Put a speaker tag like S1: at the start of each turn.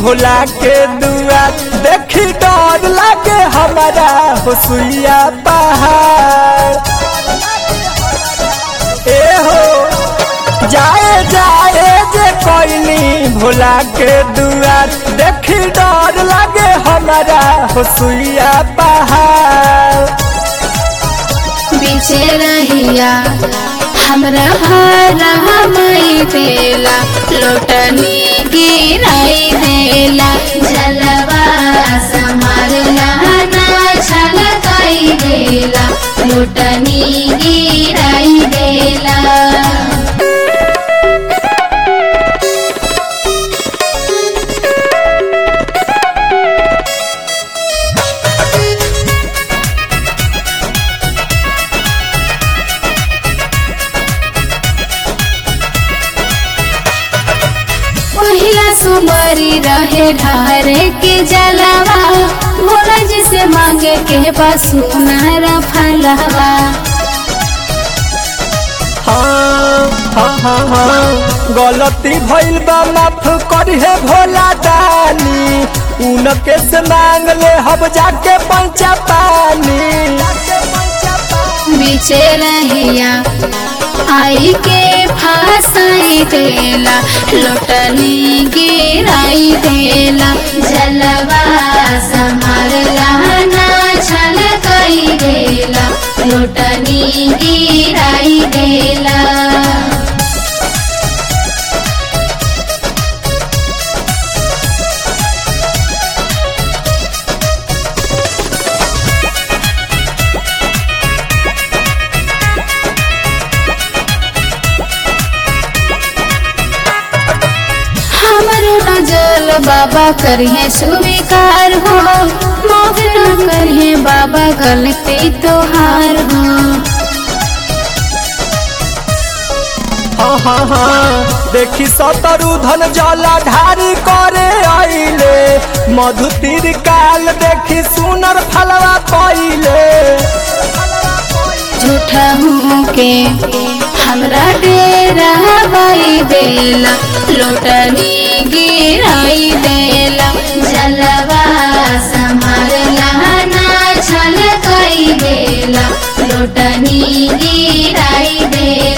S1: भोला के दुआ देखी डर लागे हमारा होसुइया पहाड़ ए हो जाए जाए जे कोइनी भोला के दुआ देखी डर लागे हमारा होसुइया पहाड़
S2: बीचे रहिया हमरा हरा मई देला लोटनी गिराई देला जलवा समारला ना छलकाई देला लोटनी गिराई देला पहिला सुमरी रहे ढारे के जलवा भोला जी से मांगे के पास सुनारा फलवा
S1: हाँ हाँ हाँ हाँ गलती भइल बा माफ करिहे भोला दानी उनके से मांग ले हम जाके पंचा पानी
S2: बीचे रहिया आई के फासाई देला लोटनी गिराई देला जलवा संभारला ना छलकाई देला लोटनी गिराई देला हमरो नजर बाबा करिए स्वीकार हो माफ न करिए बाबा गलती तोहार हो
S1: हाँ हाँ हाँ देखी सतरु धन जला ढारी करे आइले मधु तीर काल देखी सुनर फलवा पइले
S2: झूठा हूँ के हमरा डेरा बाई देला लोटनी गिराई देला जलवा संभारला ना छलकाई देला लोटनी गिराई देला